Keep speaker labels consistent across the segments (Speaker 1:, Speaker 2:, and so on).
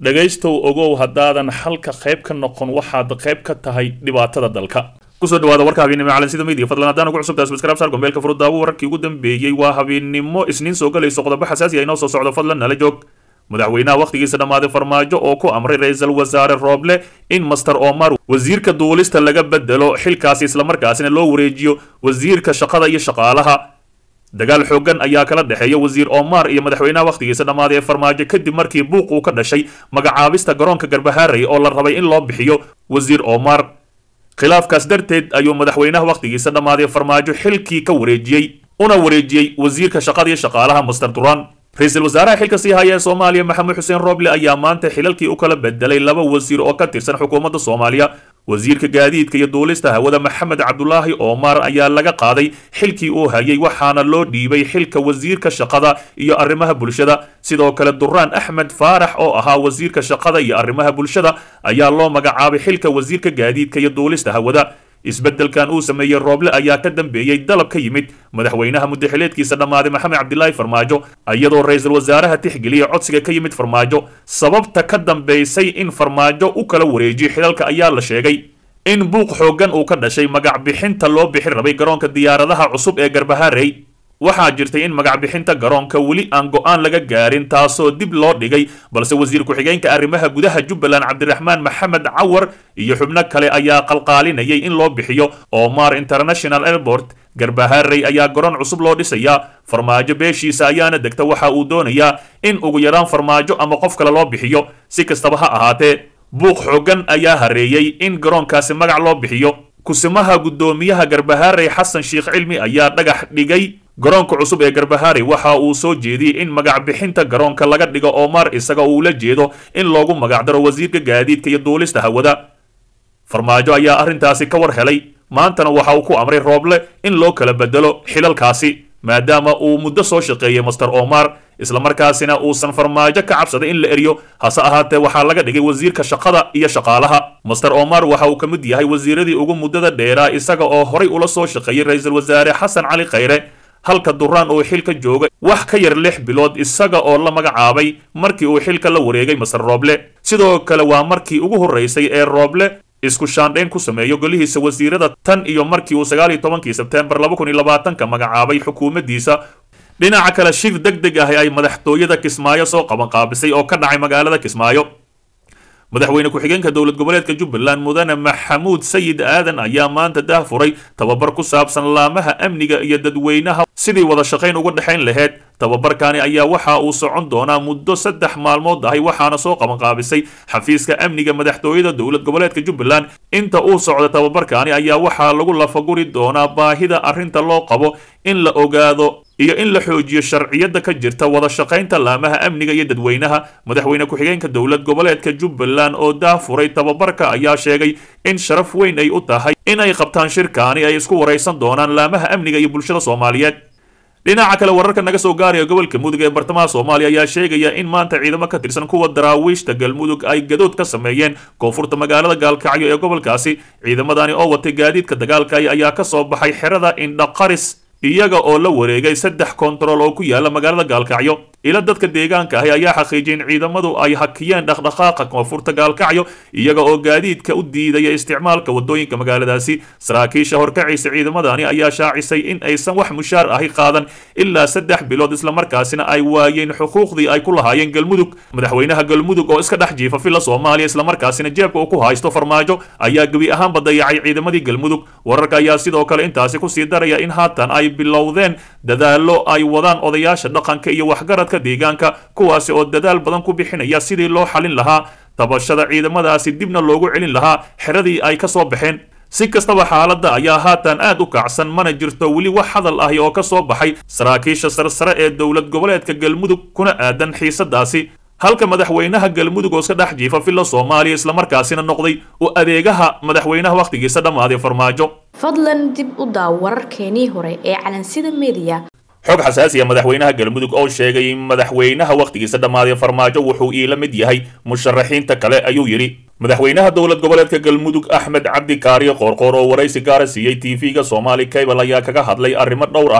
Speaker 1: dhegaystow ogow haddaadan xalka qayb ka noqon waxaad qayb ka tahay dhibaatada dalka kusoo dhawaada warka habeennimo calansida media fadlan haddaan ugu cusubtahay subscribe saar gombeelka furudaawo wararkii ugu dambeeyey waa habeennimo isniin soo galayso qodobo xasaasi ah inoo soo socdo fadlan nala joog madaxweynaha wakhtigiisa dhammaaday farmaajo oo ku amray ra-iisul wasaare rooble in master omar wasiirka duulista laga bedelo xilkaasi islamarkaasina loo wareejiyo wasiirka shaqada iyo shaqaalaha dagaal xoogan ayaa kala dhexeeya wasiir omar iyo madaxweynaha wakhtigiisa dhammaaday ee farmaajo kadib markii buuq uu ka dhashay magacaabista garoonka garbahaarey oo la rabay in loo bixiyo wasiir omar khilaafkaas darteed ayuu madaxweynaha wakhtigiisa dhammaaday farmaajo xilkii ka wareejiyey una wareejiyey wasiirka shaqada iyo shaqaalaha master duran ra-iisul wasaaraha xilka sii haya ee soomaaliya maxamed xuseen rooble ayaa maanta xilalkii u kala bedelay laba wasiir oo ka tirsan xukuumadda soomaaliya wasiirka gaadiidka iyo duulista hawada maxamed cabdulaahi omar ayaa laga qaaday xilkii uu hayay waxaana loo dhiibay xilka wasiirka shaqada iyo arrimaha bulshada sidoo kale duraan axmed faarax oo ahaa wasiirka shaqada iyo arrimaha bulshada ayaa loo magacaabay xilka wasiirka gaadiidka iyo duulista hawada isbeddelkan uu sameeyey rooble ayaa ka dambeeyey dalab ka yimid madaxweynaha muddaxileedkiisa dhammaaday maxamed cabdilaahi farmaajo iyadoo ra-iisul wasaaraha tixgeliya codsiga ka yimid farmaajo sababta ka dambaysay in farmaajo u kala wareejiyo xilalka ayaa la sheegay in buuq xooggan uu ka dhashay magac bixinta loo bixin rabay garoonka diyaaradaha cusub ee garbaharey waxaa jirtay in magac bixinta garoonka weli aan go-aan laga gaarin taasoo dib loo dhigay balse wasiir ku-xigeenka arrimaha gudaha jubbaland cabdiraxmaan maxamed cawar iyo xubno kale ayaa qalqaalinayay in loo bixiyo omar international airport garbaharey ayaa garoon cusub loo dhisayaa farmaajo beeshiisa ayaana degta waxa uu doonayaa in ugu yaraan farmaajo ama qof kale loo bixiyo si kastaba ha ahaatee buuq xooggan ayaa hareeyey in garoonkaasi magac loo bixiyo kusimaha guddoomiyaha garbaharey xasan sheekh cilmi ayaa dhagax dhigay garoonka cusub ee garbaharey waxa uu soo jeediyey in magac bixinta garoonka laga dhigo omar isaga uu la jeedo in loogu magacdaro wasiirka gaadiidka iyo duulista hawada farmaajo ayaa arrintaasi ka war helay maantana waxa uu ku amray rooble in loo kala bedelo xilalkaasi maadaama uu muddo soo shaqeeyey master omar islamarkaasina uusan farmaajo ka cabsaday in la eriyo hase ahaatee waxaa laga dhigay wasiirka shaqada iyo shaqaalaha master omar waxa uu ka mid yahay wasiiradii ugu muddada dheeraa isaga oo horay ula soo shaqeeyey ra-iisul wasaare xasan cali khayre halka duraan uu xilka jooga wax ka yar lix bilood isaga oo la magacaabay markii uu xilka la wareegay master rooble sidoo kale waa markii ugu horreysay ee rooble isku shaandhayn ku sameeyo golihiisa wasiirada tan iyo markii uu sagaal iyo tobankii sebteembar laba kun iyo labaatanka magacaabay xukuumaddiisa dhinaca kale shir deg deg ah ay madaxtooyada kismaayo soo qabanqaabisay oo ka dhacay magaalada kismaayo madaxweyne ku-xigeenka dowlad goboleedka jubbaland mudane maxamuud sayid aadan ayaa maanta dah furay tababar ku saabsan laamaha amniga iyo dadweynaha sidii wada shaqayn uga dhexayn laheyd tababarkani ayaa waxa uu socon doonaa muddo saddex maalmood ahay waxaana soo qabanqaabisay xafiiska amniga madaxtooyada dowlad goboleedka jubbaland inta uu socda tababarkani ayaa waxaa lagu lafaguri doonaa baahida arrinta loo qabo in la ogaado iyo in la xoojiyo sharciyada ka jirta wada shaqaynta laamaha amniga iyo dadweynaha madaxweyne ku-xigeenka dowlad goboleedka jubbaland oo daafuray tababarka ayaa sheegay in sharaf weyn ay u tahay in ay qabtaan shirkaani ay isku waraysan doonaan laamaha amniga iyo bulshada soomaaliyeed dhinaca kale wararka naga soo gaaraya gobolka mudug ee bartamaha soomaaliya ayaa sheegaya in maanta ciidamo ka tirsan kuwa daraawiishta galmudug ay gadood ka sameeyeen koonfurta magaalada gaalkacyo ee gobolkaasi ciidamadani oo watay gaadiidka dagaalkay ayaa ka soo baxay xerada indhaqaris iyaga oo la wareegay saddex kontarool oo ku yaala magaalada gaalkacyo ila dadka deegaanka ahi ayaa xaqiijiyay in ciidamadu ay hakiyeen dhaqdhaqaaqa koonfurta gaalkacyo iyaga oo gaadiidka u diidaya isticmaalka wadooyinka magaaladaasi saraakiisha horkacaysa ciidamadani ayaa shaacisay in aysan wax mushaar ahi qaadan ilaa saddex bilood islamarkaasina ay waayeen xuquuqdii ay ku lahaayeen galmudug madaxweynaha galmudug oo iska dhex jiifa filla soomaaliya islamarkaasina jeebka uu ku haysto farmaajo ayaa gebi ahaanba dayacay ciidamadii galmudug wararka ayaa sidoo kale intaasi kusii daraya in haatan ay bilowdeen dadaallo ay wadaan odayaasha dhaqanka iyo waxgaradka deegaanka kuwaasi oo dadaal badan ku bixinaya sidii loo xalin lahaa tabashada ciidamadaasi dibna loogu celin lahaa xeradii ay ka soo baxeen si kastaba xaaladda ayaa haatan aad u kacsan mana jirto weli wax hadal ahi oo ka soo baxay saraakiisha sarsare ee dowlad goboleedka galmudug kuna aadan xiisadaasi halka madaxweynaha galmudug oo iska dhex jiifa filla soomaaliya islamarkaasina noqday u adeegaha madaxweynaha wakhtigiisa dhammaaday farmaajo
Speaker 2: fadlan dib u daaw wararkeenii hore ee calansida mediya
Speaker 1: xog xasaasiya madaxweynaha galmudug oo sheegay in madaxweynaha wakhtigiisa dhammaaday farmaajo wuxuu iila mid yahay musharaxiinta kale ayuu yidhi madaxweynaha dowlad goboleedka galmudug axmed cabdi kaariyo qoorqoor oo waraysi gaara siiyey tv-ga soomaali cable ayaa kaga hadlay arrimo dhowr ahi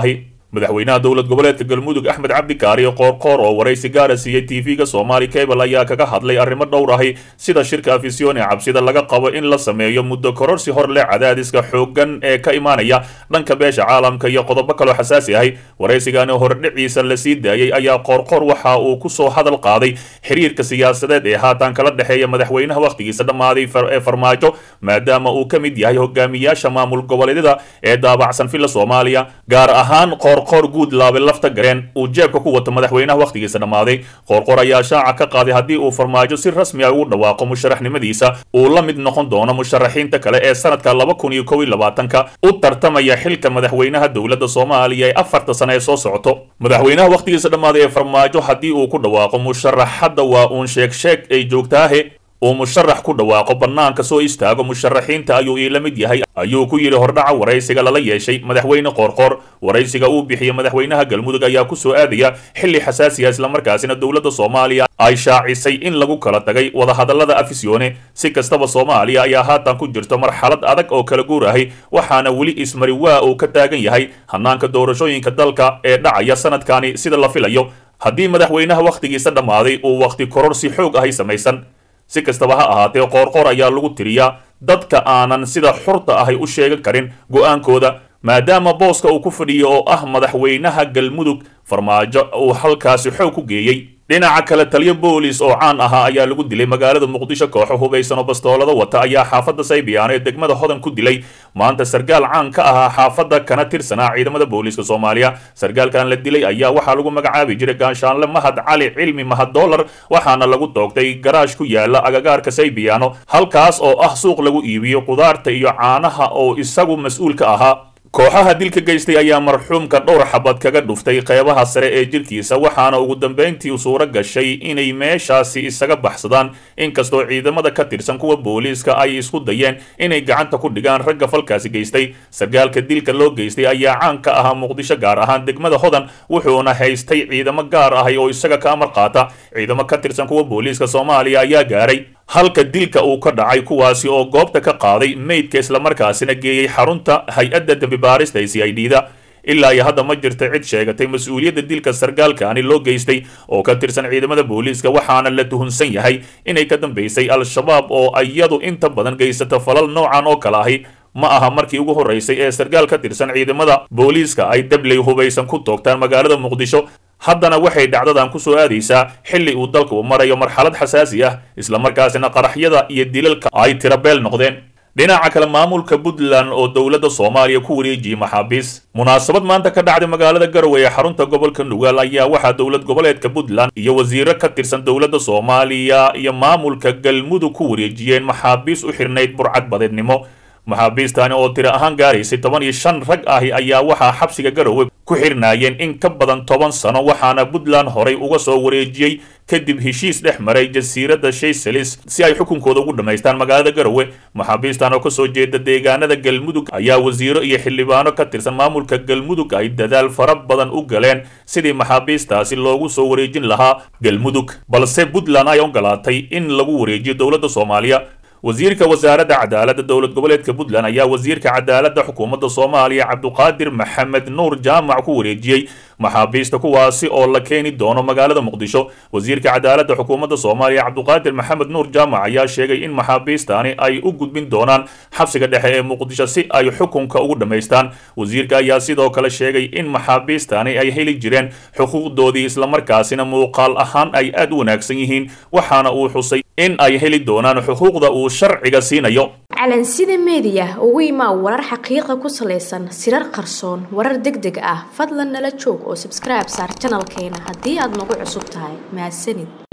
Speaker 1: madaxweynaha dowlad goboleedka galmudug axmed cabdi kaariyo qoorqoor oo waraysi gaara siiyey tv-ga somaali cable ayaa kaga hadlay arrimo dhowr ahi sida shirka afisione cabsida laga qabo in la sameeyo muddo kororsi hor leh cadaadiska xooggan ee ka imaanaya dhanka beesha caalamka iyo qodobo kaloo xasaasi ahi waraysigani hordhiciisa la sii daayey ayaa qoorqoor waxa uu kusoo hadal qaaday xiriirka siyaasadeed ee haatan kala dhexeeya madaxweynaha wakhtigiisa dhammaaday ee farmaajo maadaama uu ka mid yahay hogaamiyaasha maamul goboleedyada ee daabacsan villa soomaaliya gaar ahaan qoorqoor guud laabe lafta gareen uu jeebka ku wato madaxweynaha wakhtigiisa dhammaaday qoorqoor ayaa shaaca ka qaaday haddii uu farmaajo si rasmi ah ugu dhawaaqo musharaxnimadiisa uu la mid noqon doono musharaxiinta kale ee sanadka laba kun iyo kow iyo labaatanka u tartamaya xilka madaxweynaha dowladda soomaaliya ee afarta sane ee soo socoto madaxweynaha wakhtigiisa dhammaaday ee farmaajo haddii uu ku dhawaaqo musharaxadda waa uun sheeg sheeg ay joogtaahe uu musharax ku dhawaaqo bannaanka soo istaago musharaxiinta ayuu iila mid yahay ayuu ku yidhi hordhaca waraysiga lala yeeshay madaxweyne qoorqoor waraysiga uu bixiyey madaxweynaha galmudug ayaa ku soo aadaya xilli xasaasiya islamarkaasina dowladda soomaaliya ay shaacisay in lagu kala tagay wadahadallada afisione si kastaba soomaaliya ayaa haatan ku jirto marxalad adag oo kala guur ahi waxaana weli ismari waa uu ka taagan yahay hanaanka doorashooyinka dalka ee dhacaya sanadkani sida la filayo haddii madaxweynaha wakhtigiisa dhammaaday uu wakhti kororsi xoog ahay samaysan si kastaba ha ahaatee qoorqoor ayaa lagu tiriyaa dadka aanan sida xurta ahay u sheegan karin go'aankooda maadaama booska uu ku fadhiyo oo ah madaxweynaha galmudug farmaajo uu halkaasi xoog ku geeyey dhinaca kale taliyo boolis oo caan ahaa ayaa lagu dilay magaalada muqdisho kooxo hubaysan oo bastoolada wata ayaa xaafadda saybiyaano ee degmada hodan ku dilay maanta sargaal caan ka ahaa xaafadda kana tirsanaa ciidamada booliiska soomaaliya sargaalkan la dilay ayaa waxaa lagu magacaabi jiray gaanshaanle mahad cali cilmi mahad dollar waxaana lagu toogtay garaash ku yaala agagaarka saybiyaano halkaas oo ah suuq lagu iibiyo qudaarta iyo caanaha oo isagu mas-uul ka ahaa kooxaha dilka geystay ayaa marxuumka dhowr xabad kaga dhuftay qeybaha sare ee jirkiisa waxaana ugu dambayntii suuro gashay inay meeshaasi isaga baxsadaan inkastoo ciidamada ka tirsan kuwa booliiska ay isku dayeen inay gacanta ku dhigaan ragga falkaasi geystay sargaalka dilka loo geystay ayaa caan ka ahaa muqdisho gaar ahaan degmada hodan wuxuuna haystay ciidamo gaar ahay oo isaga ka amar qaata ciidamo ka tirsan kuwa booliiska soomaaliya ayaa gaaray halka dilka uu ka dhacay kuwaasi oo goobta ka qaaday meydka islamarkaasina geeyey xarunta hay-adda dembibaarista ee c i d da ilaa iyo hadda ma jirta cid sheegatay mas-uuliyadda dilka sargaalkaani loo geystay oo ka tirsan ciidamada booliiska waxaana la tuhunsan yahay inay ka dambaysay al-shabaab oo iyadu inta badan geysata falal noocan oo kale ahi ma aha markii ugu horraysay ee sargaal ka tirsan ciidamada booliiska ay dabley hubaysan ku toogtaan magaalada muqdisho haddana waxay dhacdadan ku soo aadaysaa xilli uu dalka uu marayo marxalad xasaasi ah islamarkaasina qaraxyada iyo dilalka ay tirabeel noqdeen dhinaca kale maamulka puntland oo dowladda soomaaliya ku wareejiyey maxaabiis munaasabad maanta ka dhacday magaalada garowe ee xarunta gobolka nugaal ayaa waxaa dowlad goboleedka puntland iyo wasiiro ka tirsan dowladda soomaaliya iyo maamulka galmudug ku wareejiyeen maxaabiis u xirnayd burcad badeednimo maxaabiistani oo tiro ahaan gaaraysay toban iyo shan rag ahi ayaa waxaa xabsiga garowe ku xirnaayeen in ka badan toban sano waxaana puntland horay uga soo wareejiyey kadib heshiis dhex maray jasiiradda shayselis si ay xukunkooda ugu dhammaystaan magaalada garowe maxaabiistan oo kasoo jeeda deegaanada galmudug ayaa wasiiro iyo xildhibaano ka tirsan maamulka galmudug ay dadaal fara badan u galeen sidii maxaabiistaasi loogu soo wareejin lahaa galmudug balse puntland ay ogolaatay in lagu wareejiyo dowladda soomaaliya wasiirka wasaaradda cadaaladda dowlad goboleedka puntland ayaa wasiirka cadaaladda xukuumadda soomaaliya cabduqaadir maxamed nuur jaamac ku wareejiyey maxaabiista kuwaasi oo la keeni doono magaalada muqdisho wasiirka cadaaladda xukuumadda soomaaliya cabduqaadir maxamed nuur jaamac ayaa sheegay in maxaabiistani ay u gudbin doonaan xabsiga dhexe ee muqdisho si ay xukunka ugu dhammaystaan wasiirka ayaa sidoo kale sheegay in maxaabiistani ay heli jireen xuquuqdoodii islamarkaasina muuqaal ahaan ay aad u wanaagsan yihiin waxaana uu xusay in ay heli doonaan xuquuqda uu sharciga siinayo
Speaker 2: calansida meediya ugu imaa warar xaqiiqa ku salaysan sirar qarsoon warar deg deg ah fadlan nala joog oo sabskribe saar janalkeena haddii aad nagu cusub tahay mahadsanid